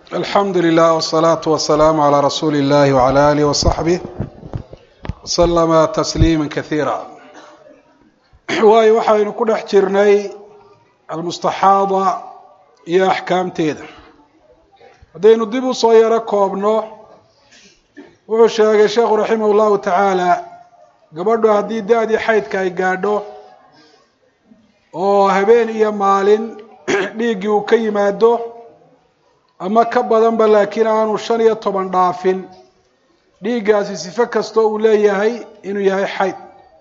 alxamdu lilah wsalaatu wasalaamu calaa rasuuli illahi wcala alih wasaxbih waslama tasliima kasiira waayo waxaynu ku dhex jirnay almustaxaada iyo axkaamteeda haddaynu dib u soo yaro koobno wuxuu sheegay sheekhu raximah llahu tacaala gabadhu haddii da-dii xaydka ay gaadho oo habeen iyo maalin dhiiggii uu ka yimaado ama ka badanba laakiin aanu shan iyo toban dhaafin dhiiggaasi sifo kastoo uu leeyahay inuu yahay xayd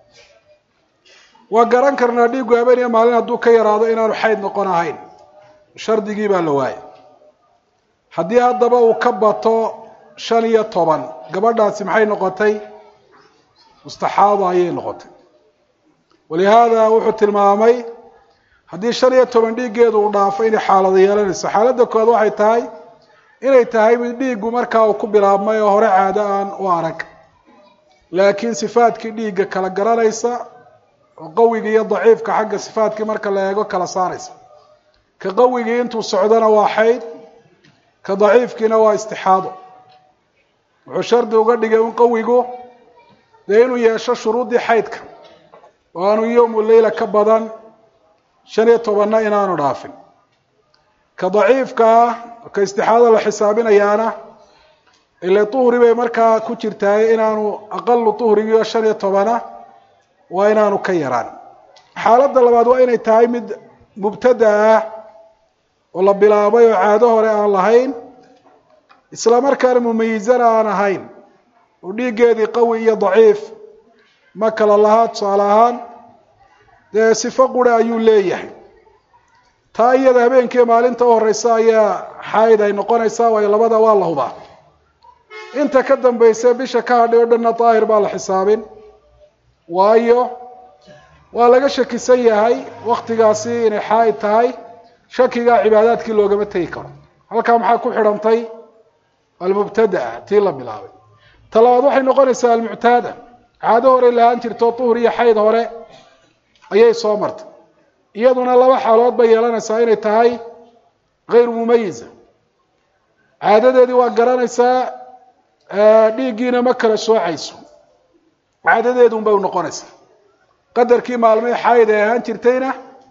waa garan karnaa dhiiggu habeen iyo maalin hadduu ka yaraado inaanu xayd noqon ahayn shardigii baa la waayay haddii haddaba uu ka bato shan iyo toban gabadhaasi maxay noqotay mustaxaada ayay noqotay walihaada wuxuu tilmaamay haddii shan iyo toban dhiiggeedu uu dhaafo inay xaalado yeelanayso xaaladda koowaad waxay tahay inay tahay mid dhiiggu markaa uu ku bilaabmay oo hore caado aan u arag laakiin sifaadkii dhiigga kala garanaysa oo qawigii iyo daciifka xagga sifaadkii marka la eego kala saaraysa ka qawigii intuu socdona waa xayd ka daciifkiina waa istixaado wuxuu shardi uga dhigay un qawigu dee inuu yeesho shuruuddii xaydka oo aanu yowmu leyla ka badan shan iyo tobanna inaanu dhaafin ka daciifka ah ka istixaado la xisaabinayaana ile tuhri bay markaa ku jirtaay inaanu aqalu tuhrigii oo shan iyo tobana waa inaanu ka yaraan xaaladda labaad waa inay tahay mid mubtada ah oo la bilaabay oo caado hore aan lahayn isla markaana mumayizana aan ahayn oo dhiiggeedii qawi iyo daciif ma kala lahaa tusaale ahaan dee sifo qura ayuu leeyahay taa iyada habeenkii maalinta u horeysa ayaa xayd ay noqonaysaa waayo labada waa la hubaa inta ka dambaysa bisha ka hadhay o dhanna daahir baa la xisaabin waayo waa laga shakisan yahay waktigaasi inay xaaid tahay shakigaa cibaadaadkii loogama tegi karo halkaa maxaa ku xidhantay almubtadaa tii la bilaabay ta labaad waxay noqonaysaa almuctaada caado horey lahaan jirto duhur iyo xayd hore ayay soo martay iyaduna laba xaalood bay yeelanaysaa inay tahay hayru mumayiza caadadeedii waa garanaysaa dhiiggiina ma kala soocayso caadadeedu un bay noqonaysaa qadarkii maalmihii xayd ay ahaan jirtayna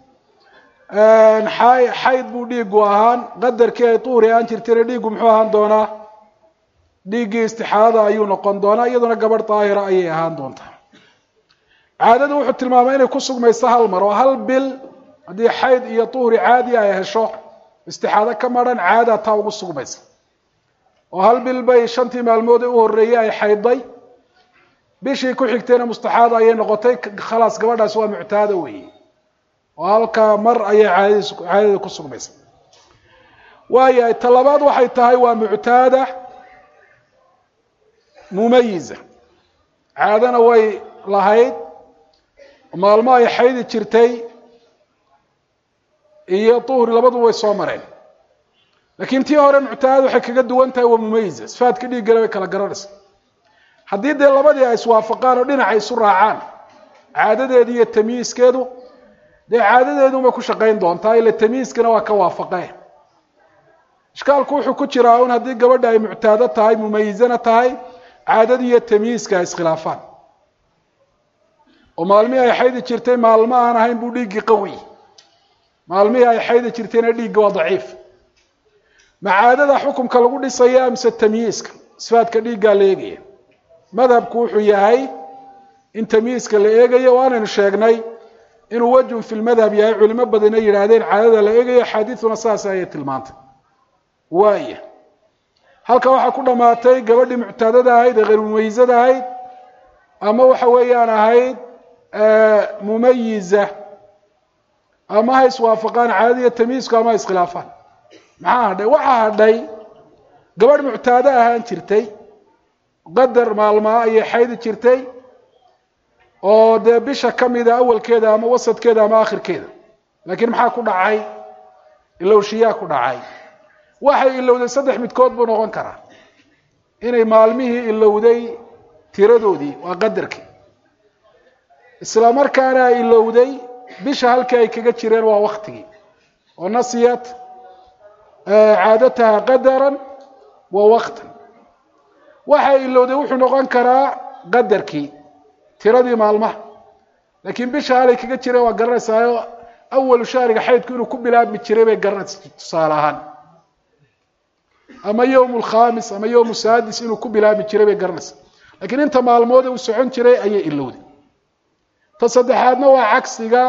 xayd buu dhiiggu ahaan qadarkii ay duhri ahaan jirtayna dhiiggu muxuu ahaan doonaa dhiiggii istixaada ayuu noqon doonaa iyaduna gabadh daahira ayay ahaan doontaa caadadu wuxuu tilmaamay inay ku sugmayso hal mar oo hal bil haddii xayd iyo duhri caadi ay hesho istixaado ka maran caada taa ugu sugmaysa oo hal bil bay shantii maalmood ee u horreeyey ay xaydday bishii ku xigtayna mustaxaada ayay noqotay khalaas gabadhaasi waa muctaada weeye oo halkaa mar ayay caadadiis caadada ku sugmaysa waayahay ta labaad waxay tahay waa muctaada mumayiza caadana way lahayd maalmo ay xaydi jirtay iyo duhri labaduba way soo mareen laakiin tii hore muctaadad waxay kaga duwan tahay waa mumayiza sifaadka dhiiggale bay kala garanaysa haddii dee labadii ay iswaafaqaan oo dhinaca isu raacaan caadadeedu iyo tamyiiskeedu dee caadadeedunbay ku shaqayn doontaa ila tamyiiskana waa ka waafaqee ishkaalku wuxuu ku jiraa un haddii gabadha ay muctaado tahay mumayizana tahay caadadii iyo tamyiiska ay iskhilaafaan oo maalmihii ay xaydi jirtay maalmo aan ahayn buu dhiiggii qawi maalmihii ay xaydi jirtayna dhiigga waa daciif ma caadada xukumka lagu dhisaya mise tamyiiska sifaadka dhiiggaa la eegaya madhabku wuxuu yahay in tamyiiska la eegayo waanaynu sheegnay inuu wajhun fi lmadhab yahay culimo badana yidhaahdeen caadada la eegayo axaadiiduna saas ayay tilmaantay waaya halka waxaa ku dhammaatay gabadhii muctaadada ahayd ee hayrumumayizada ahayd ama waxa weeyaan ahayd mumayiza ama ha iswaafaqaan caadada iyo tamyiisku ama ha iskhilaafaan maxaa hadhay waxaa hadhay gabadh muctaado ahaan jirtay qadar maalmaa ayay xaydi jirtay oo dee bisha ka mida awalkeeda ama wasadkeeda ama akhirkeeda laakiin maxaa ku dhacay ilowshiyaa ku dhacay waxay ilowday saddex midkood buu noqon karaa inay maalmihii ilowday tiradoodii waa qadarkii isla markaana ay ilowday bisha halkii ay kaga jireen waa waktigii oo nasiyat caadataha qadaran wa waqtan waxay ilowday wuxuu noqon karaa qadarkii tiradii maalmaha laakiin bisha halay kaga jireen waa garanaysaayo awalu shahriga xaydku inuu ku bilaabmi jiray bay garanaysa tusaale ahaan ama yowm lkhamis ama yowm saadis inuu ku bilaabmi jiray bay garanaysaa lakiin inta maalmoode uu socon jiray ayay ilowday ta saddexaadna waa cagsiga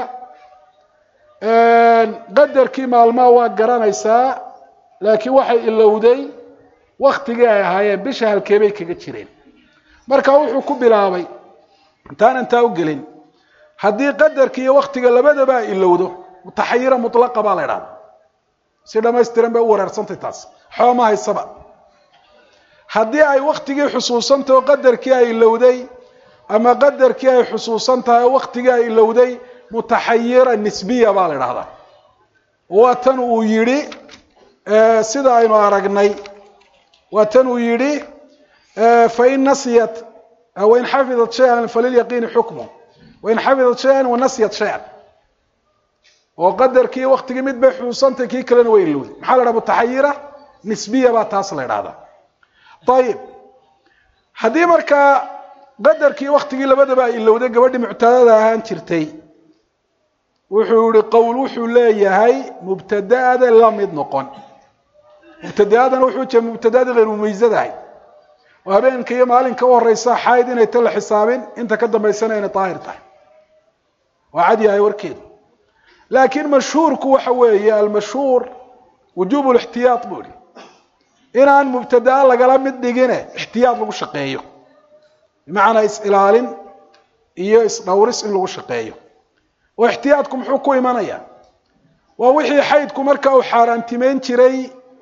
qadarkii maalmaha waa garanaysaa laakiin waxay ilowday waktigii ay ahaayeen bisha halkeebay kaga jireen marka wuxuu ku bilaabay intaan intaa u gelin haddii qadarki iyo waktiga labadaba ay ilowdo mutaxayira mulaqa baa la idhahda si dhamaystiran bay u wareersantay taas xooma haysaba haddii ay waktigii xusuusantahy oo qadarkii ay ilowday ama qadarkii ay xusuusan tahay oo waktigii ay ilowday mutaxayira nisbiya baa la idhahdaa waa tan uu yidhi sida aynu aragnay waa tan uu yidhi fain nasiyat wain xafidat shayan falilyaqiini xukmu wain xafidat shayan wanasiyat shayan oo qadarkii waktigii mid bay xusuusantay kii kalena way ilowday maxaa la dhaha mutaxayira nisbiya baa taas la idhahdaa ayib haddii markaa qadarkii waktigii labadaba ay ilowday gabadhii muctadada ahaan jirtay wuxuu yihi qowl wuxuu leeyahay mubtadaada la mid noqon mubtadaadana wuxuu jira mubtadaada hayr mumaysad ahayd oo habeenka iyo maalinka u horeysa xayd inay ta la xisaabin inta ka dambaysana inay daahir tahay waa cad yahay warkeedu laakiin mashhuurku waxa weeye almashhuur wujuub lixtiyaad buu ihi inaan mubtadaa lagala mid dhigine ixtiyaad lagu shaqeeyo bimacnaa is-ilaalin iyo is-dhowris in lagu shaqeeyo oo ixtiyaadku muxuu ku imanaya waa wixii xaydku marka uu xaaraantimeyn jiray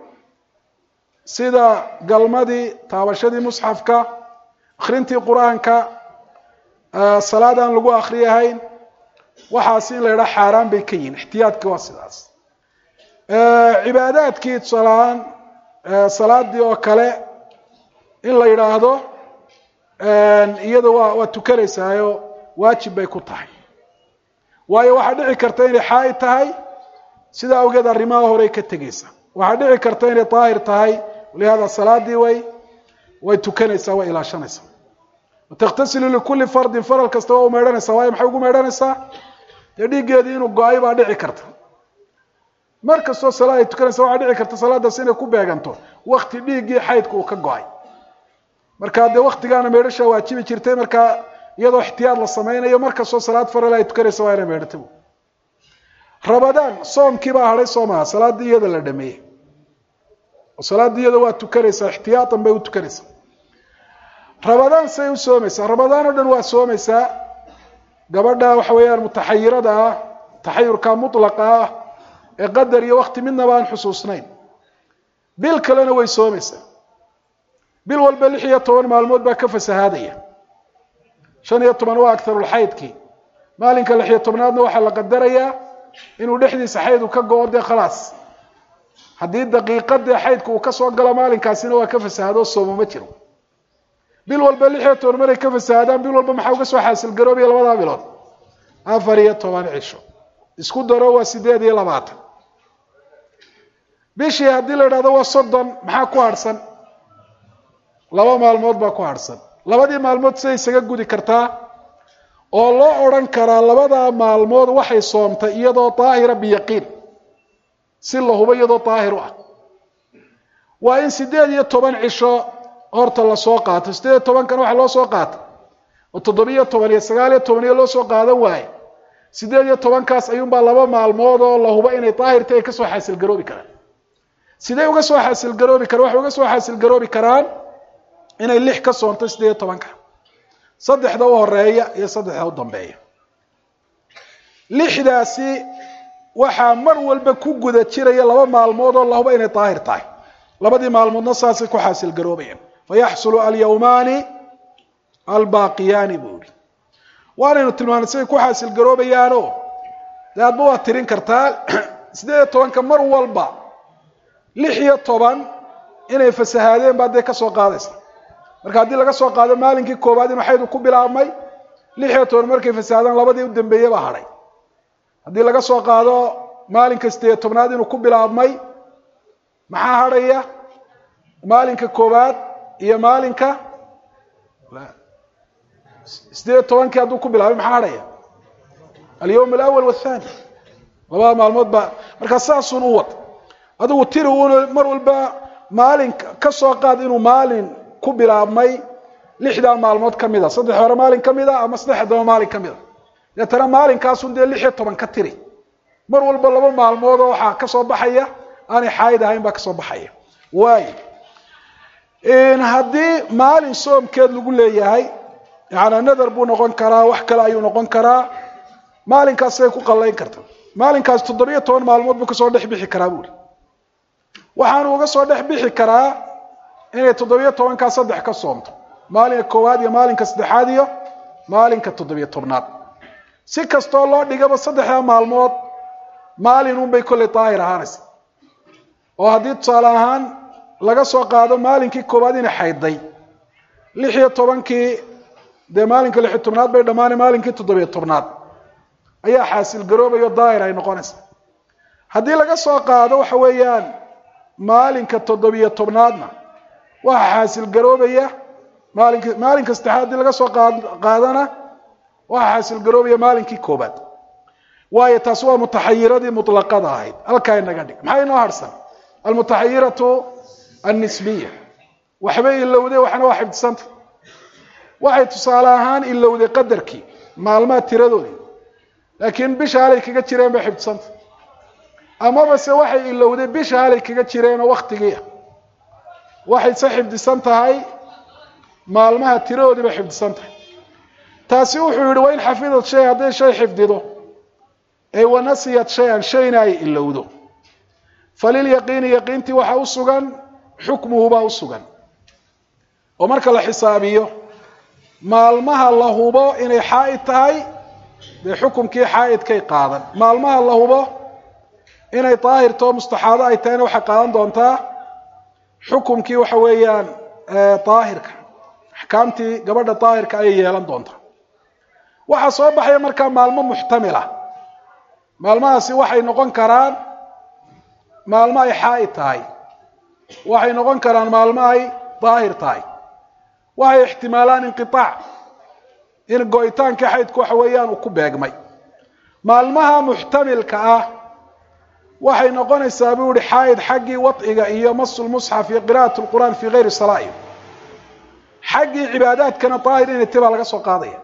sida galmadii taabashadii musxafka akrintii qur-aanka salaad aan lagu akriyahayn waxaasi in la yidhaha xaaraan bay ka yihin ixtiyaadkii waa sidaas cibaadaadkii tusaalahaan salaadii oo kale in la yidhaahdo iyada waa waa tukanaysaayo waajib bay ku tahay waayo waxaa dhici karta inay xaaid tahay sidaa awgeed arrimaha horey ka tegeysa waxaa dhici karta inay daahir tahay lihaada salaadii way way tukanaysaa way ilaashanaysaa watakhtasilu likulli fardin faral kasta waa u meydhanaysaa waayo maxay ugu meydhanaysaa dee dhiiggeedii inuu go-ay baa dhici karta mar kastoo salaad ay tukanaysa waxaa dhici karta salaadaas inay ku beeganto wakti dhiiggii xaydka uu ka go-ay marka dee waktigaana meydhashaa waajibi jirtay markaa iyadoo ixtiyaad la samaynayo mar kastoo salaad faral ay tukanaysa waa inay meydhata rabadaan soomkii baa hadhay soo maha salaaddii iyada la dhameeyey oo salaaddii iyada waa tukanaysaa ixtiyaatan bay u tukanaysaa rabadaan say u soomaysaa rabadaan oo dhan waa soomaysaa gabadha waxa weeyaan mutaxayirada ah taxayurka mutlaqa ah ee qadar iyo wakti midnaba aan xusuusnayn bil kalena way soomaysaa bil walba lix iyo toban maalmood baa ka fasahaadaya shan iyo toban waa agtarulxaydkii maalinka lix iyo tobnaadna waxaa la qadarayaa inuu dhexdiisa xayd uu ka go-o dee khalaas haddii daqiiqadee xaydka uu kasoo galo maalinkaasina waa ka fasahaadoo soomo ma jiro bil walba lix iyo toban maray ka fasahaadaan bil walba maxaa uga soo xaasilgaroobaya labadaa bilood afar iyo toban cisho isku daro waa sideed iyo labaatan bishii haddii la idhahdo waa soddon maxaa ku harhsan laba maalmood baa ku harhsan labadii maalmood siday isaga gudi kartaa oo loo odhan karaa labadaa maalmood waxay soomtay iyadoo daahira biyaqiin si la hubo iyadoo daahir u ah waa in sideed iyo toban cisho horta lasoo qaato sideed iyo tobankana waxa loo soo qaata oo toddobiyo toban iyo sagaal iyo toban iyo loo soo qaadan waaye sideed iyo tobankaas ayuunbaa laba maalmood oo la hubo inay daahirta ay kasoo xaasilgaroobi karaan sidee uga soo xaasilgaroobi karaan waxay uga soo xaasilgaroobi karaan inay lix ka soonto sideed iyo tobanka saddexda u horeeya iyo saddexda u dambeeya lixdaasi waxaa mar walba ku guda jiraya laba maalmood oo lahuba inay daahir tahay labadii maalmoodna saasay ku xaasilgaroobayaan fayaxsulu alyawmaani albaaqiyaani buu ihi waanaynu tilmaanay siday ku xaasilgaroobayaanoo dee adba waad tirin kartaa sideed iyo tobanka mar walba lix iyo toban inay fasahaadeen baa dee kasoo qaadaysa marka haddii laga soo qaado maalinkii koowaad inuu xaydu ku bilaabmay lix iyo toban markay fasahaadaan labadii u dambeeye baa hadhay haddii laga soo qaado maalinka sideed iyo tobnaad inuu ku bilaabmay maxaa hadhaya maalinka koowaad iyo maalinka sideed iyo tobankii hadduu ku bilaabay maxaa hadhaya alyawm alawal wathani labada maalmood baa markaa saasun u wad adigu tiri un mar walba maalin ka soo qaad inuu maalin ku bilaabmay lixdaa maalmood ka mid a saddex hore maalin ka mid a ama saddex daba maalin ka mid a deetana maalinkaasun dee lix iyo toban ka tiri mar walba laba maalmoodoo waxaa kasoo baxaya aanay xaayid ahayn baa kasoo baxaya waayo haddii maalin soomkeed lagu leeyahay yaani nadar buu noqon karaa wax kale ayuu noqon karaa maalinkaasay ku qallayn karta maalinkaas toddobiyo toban maalmood buu kasoo dhex bixi karaa buuri waxaanu uga soo dhex bixi karaa inay toddobiyo tobankaa saddex ka soomto maalinka koowaad iyo maalinka saddexaad iyo maalinka toddobiyo tobnaad si kastoo loo dhigaba saddexdaa maalmood maalin unbay kollay daahir ahaanaysa oo haddii tusaale ahaan laga soo qaado maalinkii koowaad inay xaydday lix iyo tobankii dee maalinka lix iyo tobnaad bay dhammaanay maalinkii toddobiyo tobnaad ayaa xaasil garoobayo daahir ay noqonaysa haddii laga soo qaado waxa weeyaan maalinka toddobiyo tobnaadna waxaa xaasil garoobaya maalinka maalinka saddexaad haddii laga soo qaadana waxaa xaasil garoobaya maalinkii koobaad waayo taasi waa mutaxayiradii mutlaqada ahayd halkaa inaga dhig maxaa inoo harsan almutaxayiratu annisbiya waxbay ilowday waxna waa xifdisanta waxay tusaale ahaan ilowday qadarkii maalmaha tiradoodii laakiin bisha halay kaga jireen bay xifdisanta amaba se waxay ilowday bisha halay kaga jireenoo waktigii ah waxay se xifdisan tahay maalmaha tiradoodii bay xifdisan tahay taasi wuxuu yihi wain xafidad shay hadday shay xifdido ee wanasiyat shay-an shayna ay ilowdo falilyaqiini yaqiintii waxaa u sugan xukmuhu baa u sugan oo marka la xisaabiyo maalmaha la hubo inay xaa'id tahay dee xukumkii xaa'idkay qaadan maalmaha la hubo inay daahirtoo mustaxaado ay tahayna waxay qaadan doontaa xukumkii waxa weeyaan daahirka axkaamtii gabadha daahirka ayay yeelan doontaa waxaa soo baxaya markaa maalmo muxtamila maalmahaasi waxay noqon karaan maalmo ay xaa'id tahay waxay noqon karaan maalmo ay daahir tahay waxay ixtimaalaan inqiaac in go-itaankii xaydku waxa weeyaan uu ku beegmay maalmaha muxtamilka ah waxay noqonaysaa buu ihi xaa'id xaggii wadciga iyo masulmusxaf iyo qira'at lqur'aan fii gayri salaa'i xaggii cibaadaadkana daahir inay ti baa laga soo qaadaya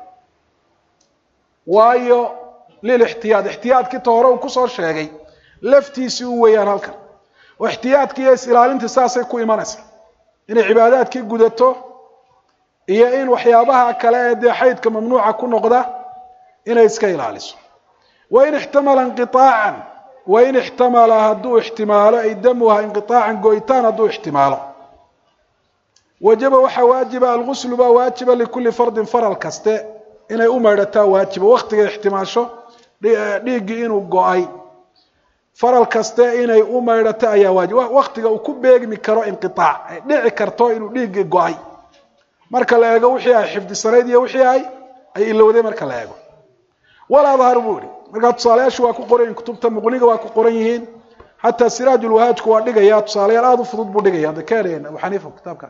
waayo lilixtiyaad ixtiyaadkii ta hore uu kusoo sheegay laftiisii u weeyaan halkan oo ixtiyaadkii iyo is-ilaalintii saasay ku imanaysaa inay cibaadaadkii gudato iyo in waxyaabaha kale ee dee xaydka mamnuuca ku noqda inay iska ilaaliso wain ixtamala inqiaacan wain ixtamala hadduu ixtimaalo ay damuha inqiaacan go'itaan hadduu ixtimaalo wajaba waxaa waajiba alguslu baa waajiba likulli fardin faral kaste inay u maydhataa waajiba waktiga ixtimaasho dhiiggii inuu go-ay faral kaste inay u maydhato ayaa waajib waktiga uu ku beegmi karo inqiaac ay dhici karto inuu dhiiggii go-ay marka la eego wixii ay xifdisanayd iyo wixii ay ay ilowday marka la eego wala adhar buu yihi markaa tusaalayaashu waa ku qoran yihin kutubta muqniga waa ku qoran yihiin xataa siraajulwahaajku waa dhigaya tusaalayaal aada u fudud buu dhigaya hadda ka helayan abu xaniifa kitaabka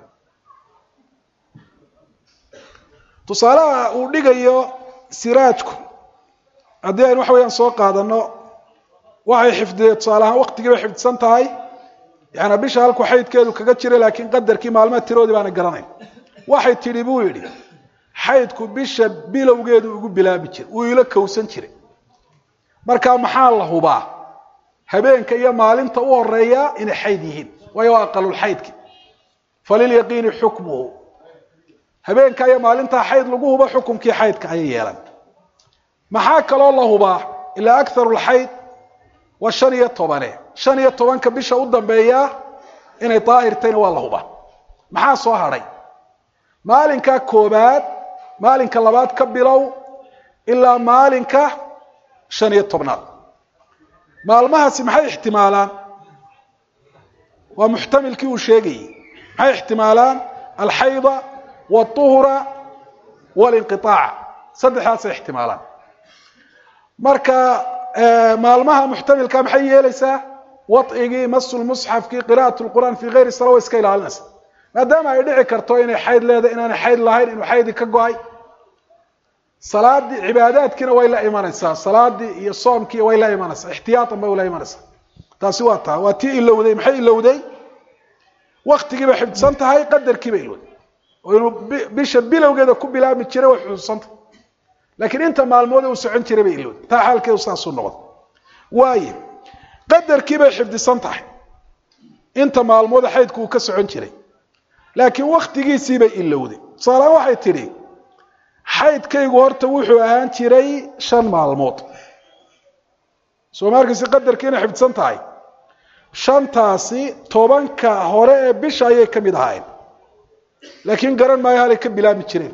tusaalaha uu dhigayo siraajku haddii aynu waxa weyaan soo qaadano waxay xifdiyeen tusaale ahaan waktigii bay xifdisan tahay yaani bisha halku xaydkeedu kaga jira laakiin qadarkii maalmaha tiroodii baana garanayn waxay tidhi buu yidhi xaydku bisha bilowgeedu ugu bilaabi jiray uu ila kowsan jiray markaa maxaa la hubaa habeenka iyo maalinta u horeeya inay xayd yihiin waayo waa aqalulxaydki falilyaqiini xukmuhu habeenka iyo maalintaa xayd lagu hubo xukumkii xaydka ayay yeelan maxaa kaloo la hubaa ilaa akharu lxayd waa shan iyo tobane shan iyo tobanka bisha u dambeeya inay daahirtayna waa la hubaa maxaa soo hadhay maalinka koobaad maalinka labaad ka bilow ilaa maalinka shan iyo tobnaad maalmahaasi maxay ixtimaalaan waa muxtamilkii uu sheegayey maxay ixtimaalaan alxayda wاطuhra wاlinqiطaac saddexdaasay ixtimaalaan marka maalmaha muxtamilka maxay yeelaysaa wadcigii masulmusxafkii qira'at lqur'aan fii gayri sala way iska ilaalinaysa maadaama ay dhici karto inay xayd leedahay inaanay xayd lahayn inuu xaydi ka go-ay salaadii cibaadaadkiina way la imanaysaa salaadii iyo soomkii way la imanaysaa ixtiyaatan bay ula imanaysaa taasi waa taa waa tii ilowday maxay ilowday waktigiibay xifdsan tahay qadarkiibay ilowday oo inuu bisha bilowgeeda ku bilaabmi jiray way xusuusantah laakiin inta maalmood uu socon jiray bay ilowday taa xaalkeedu saasuu noqday waaye qadarkiibay xifdisan tahay inta maalmooda xaydku uu ka socon jiray laakiin waktigiisiibay ilowday tusaalahaan waxay tidhi xaydkaygu horta wuxuu ahaan jiray shan maalmood soo markiisi qadarkii inay xifdsan tahay shantaasi tobanka hore ee bisha ayay ka mid ahaayeen laakiin garan maayo halay ka bilaabi jireen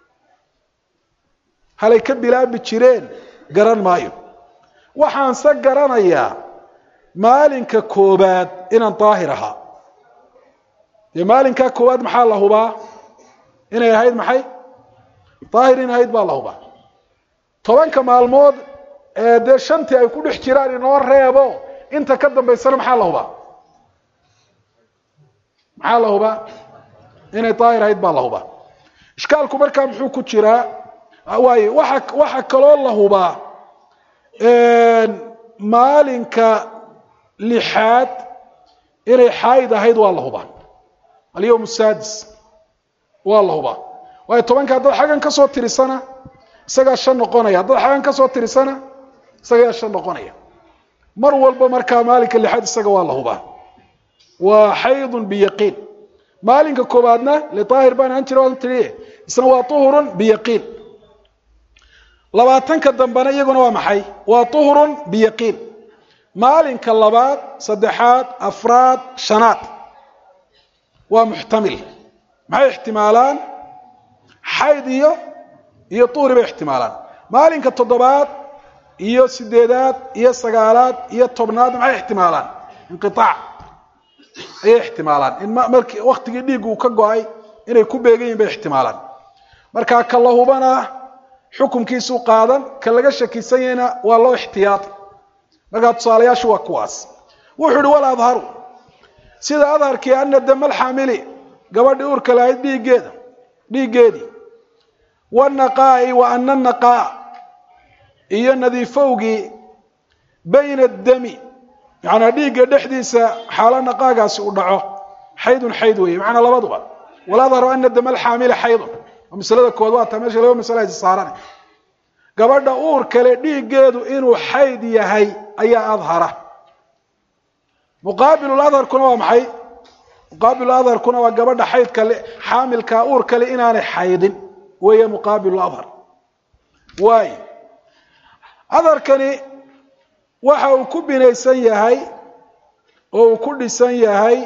halay ka bilaabi jireen garan maayo waxaanse garanayaa maalinka koobaad inaan daahir ahaa dee maalinkaa koowaad maxaa la hubaa inay ahayd maxay daahir in ahayd baa la hubaa tobanka maalmood ee dee shantii ay ku dhex jiraan inoo reebo inta ka dambaysana maxaa la hubaa maxaa la hubaa inay daahir ahayd baa la hubaa ishkaalku markaa muxuu ku jiraa waayo waxa waxa kaloo la hubaa maalinka lixaad inay xaayid ahayd waa la hubaa alyawm sadis waa la hubaa waayo tobanka haddaad xaggan ka soo tirisana isagaa shan noqonaya haddaad xaggan ka soo tirisana isagaa shan noqonaya mar walba markaa maalinka lixaad isaga waa la hubaa waa xaydun biyaqiin maalinka koobaadna liaahir baan ahaan jira waan tii isna waa uhurun biyaqiin labaatanka dambena iyaguna waa maxay waa uhurun biyaqiin maalinka labaad saddexaad afraad shanaad waa muxtamil maxay ixtimaalaan xayd iyo iyo tuhri bay ixtimaalaan maalinka toddobaad iyo sideedaad iyo sagaalaad iyo tobnaad maxay ixtimaalaan inqiaac ayay ixtimaalaan in markii waktigii dhiiggu uu ka go-ay inay ku beegan yihin bay ixtimaalaan markaa ka la hubana xukunkiisu qaadan ka laga shakisan yahayna waa loo ixtiyaata markaa tusaalayaashu waa kuwaas wuxuu ihi wal adharu sida adharkii ana dama alxaamili gabadhii uurka lahayd dhiiggeeda dhiiggeedii wanaqaa'i wa ana naqaa iyo nadiifowgii bayna dami yacanaa dhiigga dhexdiisa xaalo naqaagaasi u dhaco xaydun xayd weeye macnaa labaduba waladharu ana dama alxaamili xaydun oo masalada kood waa taa meesha laba masala aysa saarane gabadha uur kale dhiiggeedu inuu xayd yahay ayaa adhara muqaabilu adharkuna waa maxay muqaabilu adharkuna waa gabadha xaydka xaamilka uur kale inaanay xaydin weeye muqaabilu adhar waay adharkani waxa uu ku binaysan yahay oo uu ku dhisan yahay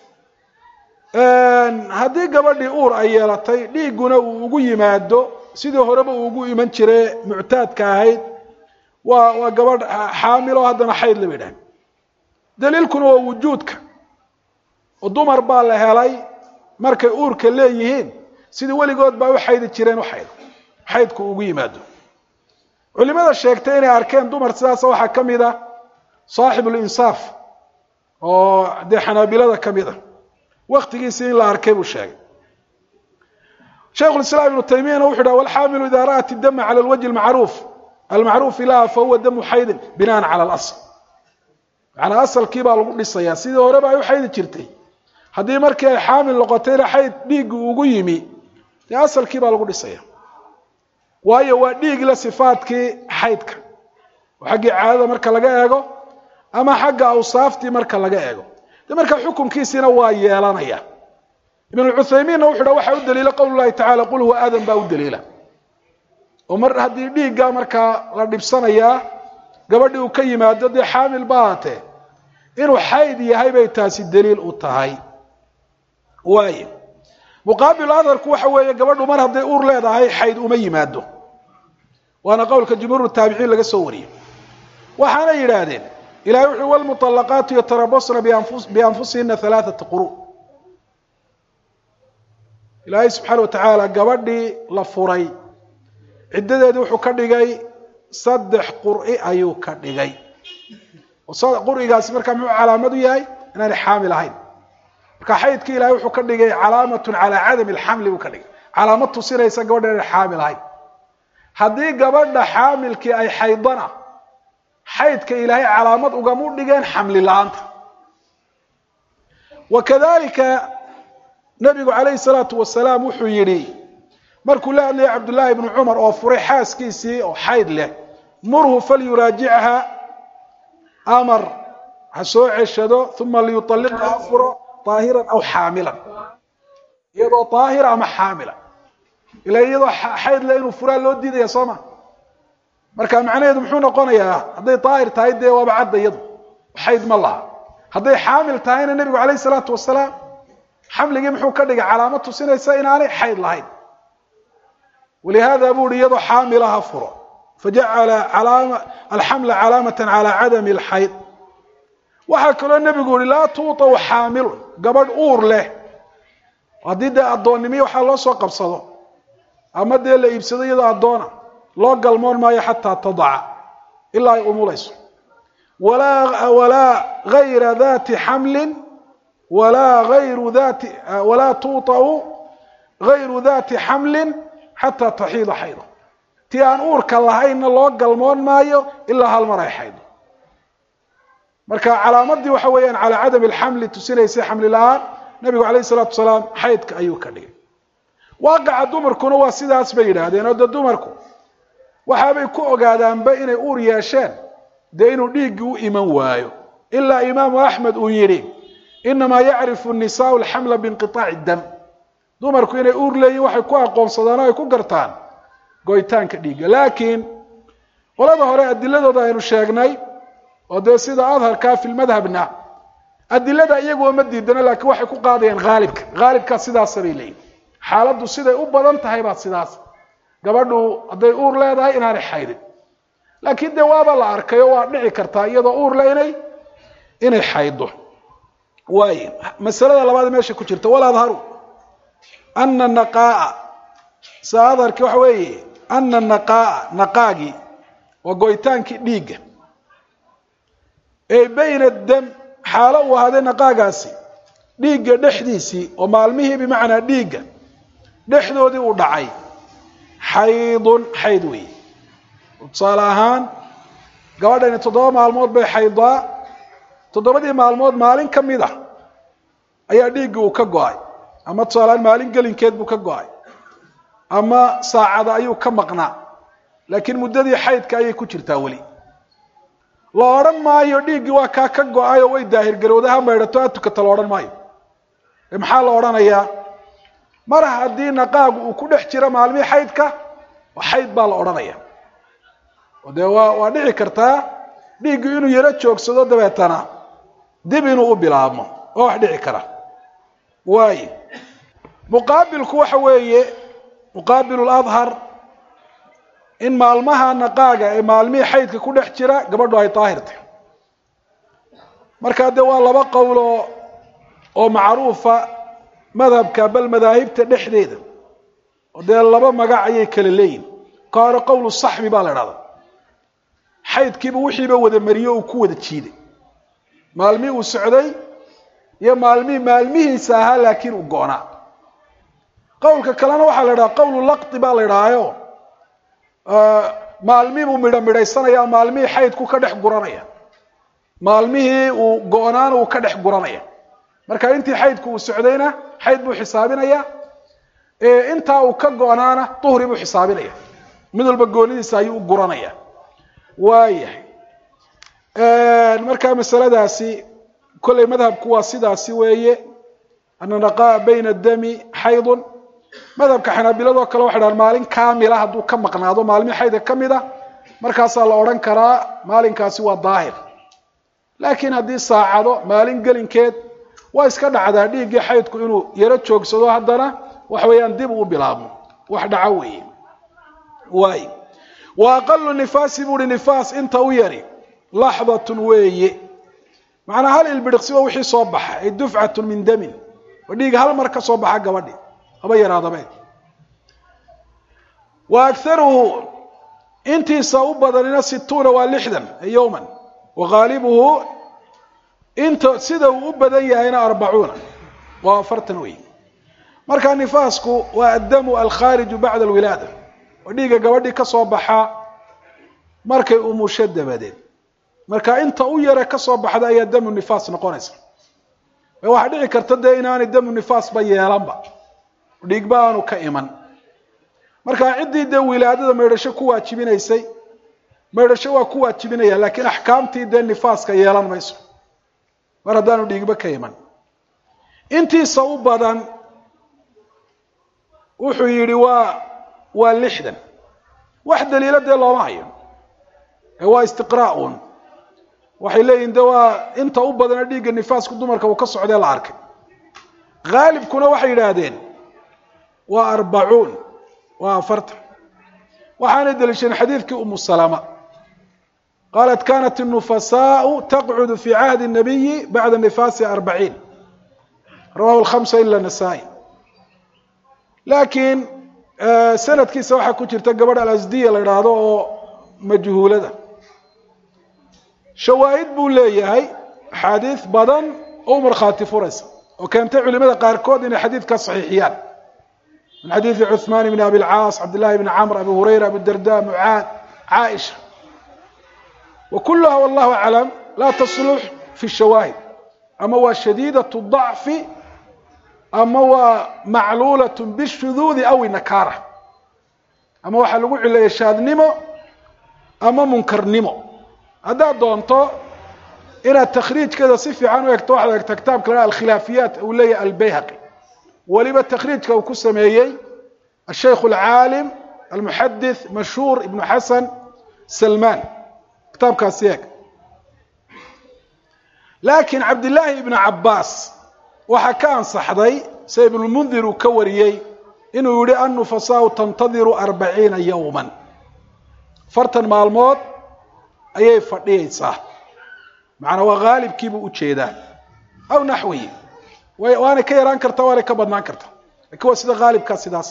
haddii gabadhii uur ay yeelatay dhiigguna uu ugu yimaado sidii horeba uu ugu iman jire muctaadka ahayd waa waa gabadh xaamilo haddana xayd laba idhaah daliilkuna waa wujuudka oo dumar baa la helay markay uurka leeyihiin sidii weligood baa u xaydi jireen u xaydo xaydku ugu yimaado culimada sheegtay inay arkeen dumar sidaasa waxaa ka mid a saaxibulinsaaf oo dee xanaabilada ka mid a waktigiisii in la arkay buu sheegay shaykhulislaam ibnu taymiyana wuxu dhaha walxaamilu ida ra'at idama cala alwajhi almacruuf almacruufi laha fahuwa damu xaydin binaan cala alasl macanaa asalkii baa lagu dhisayaa sidii horeba ay u xaydi jirtay haddii markii ay xaamil noqotayna xayd dhiiggi ugu yimi dee asalkii baa lagu dhisaya waayo waa dhiig la sifaadkii xaydka oo xaggii caadada marka laga eego ama xagga awsaaftii marka laga eego de marka xukunkiisiina waa yeelanaya ibn cuthaymiinna wuxu dha waxaa u daliila qowl lahi tacala qul huwa aadan baa u daliila oo mar haddii dhiigga markaa la dhibsanayaa gabadhii uu ka yimaado dee xaamil ba haatee inuu xayd yahay bay taasi daliil u tahay waay muqaabilu adharku waxa weeye gabadhu mar hadday uur leedahay xayd uma yimaado waana qowlka jumhuur taabiciin laga soo wariyey waxaana yidhaahdeen ilahay wuxuu wlmuطalaqaatu yatarabasna bianfusihina alaaثata quru ilaahay subxaana watacaala gabadhii la furay ciddadeedii wuxuu ka dhigay saddex qur'i ayuu ka dhigay qurigaasi markaa muxuu calaamad u yahay inaanay xaamil ahayn marka xaydkii ilahay wuxuu ka dhigay calaamatun calaa cadami alxamli buu ka dhigay calaamad tusinaysa gabadha inay xaamil ahayn haddii gabadha xaamilkii ay xaydana xaydka ilaahay calaamad ugamu dhigeen xamli la-aanta wa kadalika nabigu calayhi salaatu wasalaam wuxuu yidhi markuu la hadlayay cabdullaahi ibnu cumar oo furay xaaskiisii oo xayd leh murhu falyuraajicha amar ha soo ceshado uma liyualliqha ha furo aahiran aw xaamilan iyadoo aahira ama xaamila ila iyadoo xayd leh inuu furaa loo diidaya soo ma marka macnaheedu muxuu noqonayaa hadday daahir tahay dee waaba cadda iyadu xayd ma laha hadday xaamil tahayna nebigu calayhi salaatu wasalaam xamligii muxuu ka dhigay calaamad tusinaysa inaanay xayd lahayn walihada buu ihi iyadoo xaamila ha furo fajacala alxamla calaamatan calaa cadami alxayd waxaa kaloo nebigu yihi laa tuutau xaamilun gabadh uur leh haddii dee addoonnimiyo waxaa loo soo qabsado ama dee la iibsado iyadoo addoona loo galmoon maayo xataa tadaca ilaa ay umulayso walaa gayra dati xamlin walaa ayru dati walaa tuutau gayru dati xamlin xataa taxiida xaydo tii aan uurka lahaynna loo galmoon maayo ilaa hal mar ay xaydo marka calaamadii waxa weeyaan calaa cadami alxamli tusinaysay xamli la-aan nabigu calayhi salaatu wasalaam xaydka ayuu ka dhigay waaqaca dumarkuna waa sidaas bay yidhaahdeen oo de dumarku waxaabay ku ogaadaanba inay uur yeesheen dee inuu dhiiggii u iman waayo ilaa imaamu axmed uu yidhi inamaa yacrifu nisaau alxamla biinqiaaci dam dumarku inay uur leeyihin waxay ku aqoonsadaan oo ay ku gartaan goytaanka dhiigga laakiin qolada hore adiladooda aynu sheegnay oo dee sida adharkaa fi lmadhabna adilada iyaguwa ma diidano laakiin waxay ku qaadayaan haalibka haalibkaa sidaasa bay leeyihin xaaladdu siday u badan tahay baa sidaas gabadhu hadday uur leedahay inaanay xaydin laakiin dee waaba la arkay oo waa dhici kartaa iyadoo uur le inay inay xaydo waay masalada labaad meesha ku jirta waladharu ana naqaaa sa adharki waxa weeye ana naqaaa naqaagii waa goytaankii dhiigga ee bayna dam xaalo uu ahaaday naqaagaasi dhiigga dhexdiisii oo maalmihii bimacnaa dhiigga dhexdoodii uu dhacay xaydun xayd weeye tusaale ahaan gabadhani toddoba maalmood bay xaydaa toddobadii maalmood maalin ka mid ah ayaa dhiiggii uu ka go-ay ama tusaaleahaan maalin gelinkeed buu ka go-ay ama saacada ayuu ka maqnaa laakiin muddadii xaydka ayay ku jirtaa weli la odhan maayo dhiiggii waa kaa ka go-ay oo way daahirgarowda ha maydhato ha tukata la odhan maayo ee maxaa la odhanayaa mar haddii naqaagu uu ku dhex jiro maalmihii xaydka xayd baa la odhanaya oo dee waa waa dhici kartaa dhiiggii inuu yaro joogsado dabeetana dib inuu u bilaabmo oo wax dhici kara waayo muqaabilku waxa weeye muqaabilu ladhar in maalmaha naqaaga ee maalmihii xaydka ku dhex jira gabadhu ay daahirtay markaa dee waa laba qowlo oo macruufa madhabka bal madaahibta dhexdeeda oo dee laba magac ayay kala leeyihin ka hore qowlu saxbi baa la idhahda xaydkiiba wixiiba wada mariyo uu ku wada jiiday maalmihii uu socday iyo maalmihii maalmihiisa ahaa laakiin uu go-naa qowlka kalena waxaa la idhaha qowlu laqdi baa la idhahaayo maalmihii buu midho midhaysanaya maalmihii xaydku ka dhex guranaya maalmihii uu go-naana uu ka dhex guranaya marka intii xaydku uu socdayna xayd buu xisaabinaya intaa uu ka go-naana duhri buu xisaabinaya mid walba goonidiisa ayuu u guranaya waayahay marka masaladaasi kolley madhabku waa sidaasi weeye ana naqaa bayna dami xaydun madhabka xanaabiladoo kale waxay dhahan maalin kaamila hadduu ka maqnaado maalmii xaydka ka mid a markaasaa la odhan karaa maalinkaasi waa daahir laakiin haddii saacado maalin gelinkeed waa iska dhacdaa dhiiggii xaydku inuu yaro joogsado haddana waxa weeyaan dib uu bilaabmo wax dhaco weeye waay wa aqalu nifaasi buuhi nifaas inta u yari laxdatun weeye macnaa hal ilbidhiqsi oo wixii soo baxa ay dufcatun min damin oo dhiig hal mar ka soo baxa gabadhi haba yaraadabe wa agaruhu intiisa u badanina situuna waa lixdan yowman wa haalibuhu inta sida uu u badan yahayna arbacuuna waa afartan wey marka nifaasku waa addamu alkhaariju bacda alwilaada oo dhiigga gabadhii ka soo baxa markay umusho dabadeed marka inta u yare ka soo baxda ayaa damu nifaas noqonaysa waxaa dhici karta dee inaanay damu nifaasba yeelanba dhiigba aanu ka iman marka ciddii dee wilaadada maydhasho ku waajibinaysay maydhasho waa ku waajibinaya laakiin axkaamtii dee nifaaska yeelan mayso mar haddaanu dhiigba ka iman intiisa u badan wuxuu yidhi waa waa lixdan wax daliilo dee looma hayo ee waa istiqraa-un waxay leeyihin de waa inta u badana dhiigga nifaasku dumarka uu ka socdee la arkay haalibkuna waxay yidhaahdeen waa arbacuun waa afartan waxaanay daliishadeen xadiidkii umu salama qaalat kanat الnufasaau taqcudu fi cahdi الnabiyi bacda nifaasi arbaciin rawahu lhamsa ila nasaa-i laakiin sanadkiisa waxaa ku jirta gabadh alasdiya la idhaahdo oo majhuulada shawaahid buu leeyahay axaadiis badan oo u markhaati furaysa oo keentay culimada qaarkood inay xadiidkaa saxiixiyaan min xadiidi cuثmaan bn abi lcaas cabdillahi bni camr abi hurayra abu darda mucaad caaisha wa kuluha wallahu aclam laa taslux fi shawaahid ama waa shadiidaة ضacfi ama waa macluulaة bالshuduudi aw inakaara ama waxaa lagu cileeya shaadnimo ama munkarnimo haddaad doonto inaad takhriijkeeda si fiican u egto waxaad egta kitaabka la alkhilaafiyaat uu leeyahay albayhaqi weliba takhriijka uu ku sameeyey ashaykh alcaalim almuxadith mashhuur ibnu xasan salman kitaabkaasi eeg laakiin cabdillaahi ibnu cabbaas waxaa ka ansaxday sida ibnulmundir uu ka wariyey inuu yihi annufasaau tantadiru arbaciina yowman afartan maalmood ayay fadhiyaysaa macnaa waa haalibkiibuu ujeedaa aw naxwihi waanay ka yaraan kartaa waanay ka badnaan kartaa lakin waa sida haalibkaa sidaas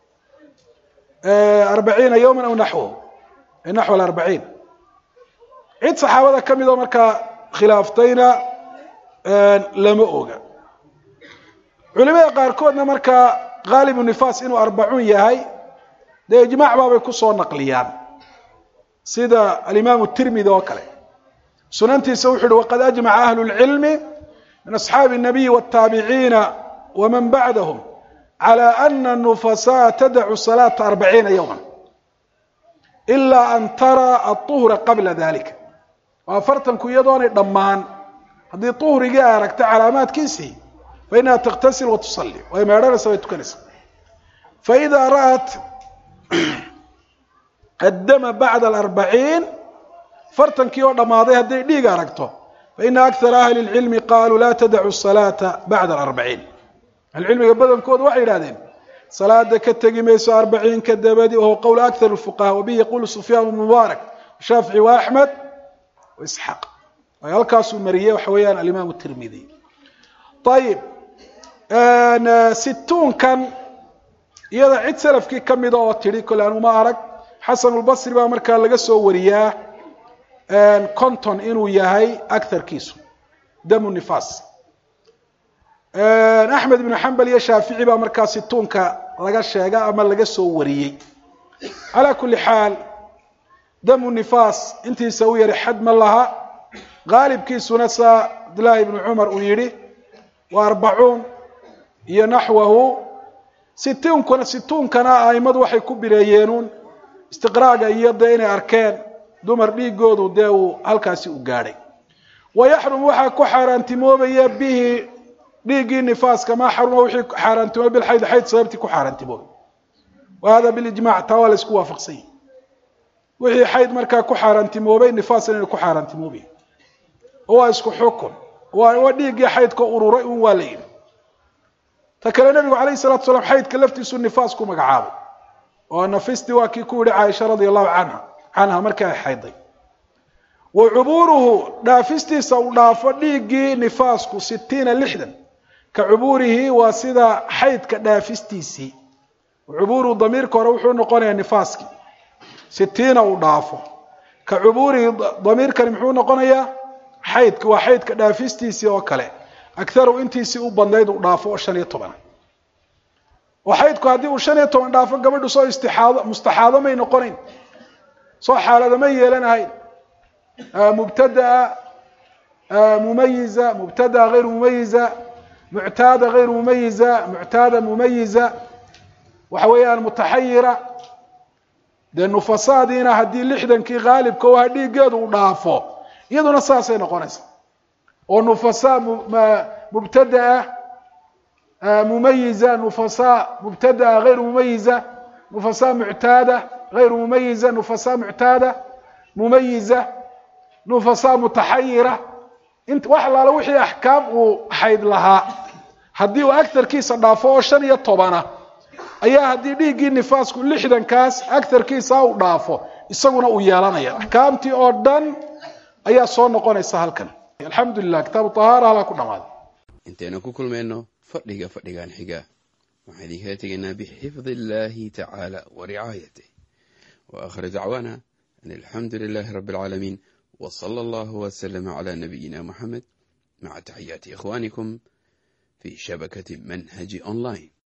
arbaciina yowman aw naxwahu naxw alarbaciin cid saxaabada ka midoo markaa khilaaftayna lama oga culimada qaarkoodna markaa haalibu nifaas inuu arbacuun yahay dee ijmaac baabay kusoo naqliyaan sida alimaamu tirmidi oo kale sunantiisa wuxu uhi waqad ajmaca ahlu lcilmi min asxaabi الnabiyi wالtaabiciina waman bacdahm calى ana nufasaa tadacu salaata arbaciina yowma ila an tara aلطuhra qabla dalika oo afartanku iyadoonay dhammaan haddii طuhrigii ay aragta calaamaadkiisii fainaha takhtasil watusali way meedhanaysa way tukanaysa faida ra'at addama bacda alarbaciin fartankii oo dhammaaday hadday dhiig aragto faina akara ahli اlcilmi qaluu la tadacu salaata bacda alarbaciin ahlucilmiga badankoodu waxay yidhahdeen salaada ka tegi mayso arbaciinka dabadi wahuwa qowl akar fuqaha wabihi yaqulu sufyaan bnu mubaarak shaafici wa axmed wa isxaaq ay halkaasuu mariyey waxa weeyaan alimaam tirmidi ayib situunkan iyada cid salafkii ka mida oo tidhi kole anuma arag xasanulbasri baa markaa laga soo wariyaa conton inuu yahay agarkiisu damu nifaas axmed ibnu xambal iyo shaafici baa markaa situunka laga sheega ama laga soo wariyey calaa kuli xaal damu nifaas intiisa u yari xad ma laha haalibkiisuna saa cabdillaahi ibnu cumar uu yidhi waa arbacuun iyo naxwahu situunkana situunkana aimadu waxay ku bireeyeenuun istiqraaga iyo dee inay arkeen dumar dhiigoodu dee uu halkaasi u gaadhay wa yaxrum waxaa ku xaaraantimoobaya bihi dhiiggii nifaaska maa xaruma wixii xaaraantimoobay bilxayd xayd sababtii ku xaaraantimoobay wa hada bilijmac taa waa la isku waafaqsan yahi wixii xayd markaa ku xaaraantimoobay nifaasna inay ku xaaraantimoobay oo waa isku xukun waa dhiiggii xaydka ururay un waa la yidhi ta kale nebigu calayhi salatu salaam xaydka laftiisu nifaas ku magacaabay oo nafisti waa kii ku yihi caaisha radia allahu canha canha markii ay xayday wa cubuuruhu dhaafistiisa uu dhaafo dhiiggii nifaasku sitiina lixdan ka cubuurihi waa sida xaydka dhaafistiisii cubuuruhu damiirka hore wuxuu noqonayaa nifaaskii sitiina uu dhaafo ka cubuurihi damiirkani muxuu noqonayaa xaydka waa xaydka dhaafistiisii oo kale akharu intiisii u badnayd uu dhaafo oo shan iyo tobana oo xaydku haddii uu shan iyo toban dhaafo gabadhu soo istixaado mustaxaado may noqonayn soo xaalado may yeelanahayn mubtadaa mumayiza mubtadaa hayru mumayiza muctaada hayru mumayiza muctaada mumayiza waxa weeyaan mutaxayira dee nufasaadiina haddii lixdankii haalibka o aha dhiiggeedu uu dhaafo iyaduna saasay noqonaysa oo nufasaa mubtadaa mumayiza nufasaa mubtadaa hayru mumayiza nufasaa muctaada hayru mumayiza nufasaa muctaada mumayiza nufasaa mutaxayira int wax alaala wixii axkaam uu xayd lahaa haddii uu agarkiisa dhaafo oo shan iyo tobana ayaa haddii dhiiggii nifaasku lixdankaas agarkiisa u dhaafo isaguna uu yeelanaya axkaamtii oo dhan ayaa soo noqonaysa halkan alxamdu lilah kitaabu tahaara halaa ku dhamaaday intaynu ku kulmayno fadhiga fadhigan xiga waxaan idinkala tegaynaa bixifdi illahi tacaala wa ricaayatih wa akhir dacwaana an alxamdu lilahi rabi alcaalamiin w sala allahu wslama cla nabiyina muxamed maca taxiyaati ikhwanikum fi shabakati manhaji online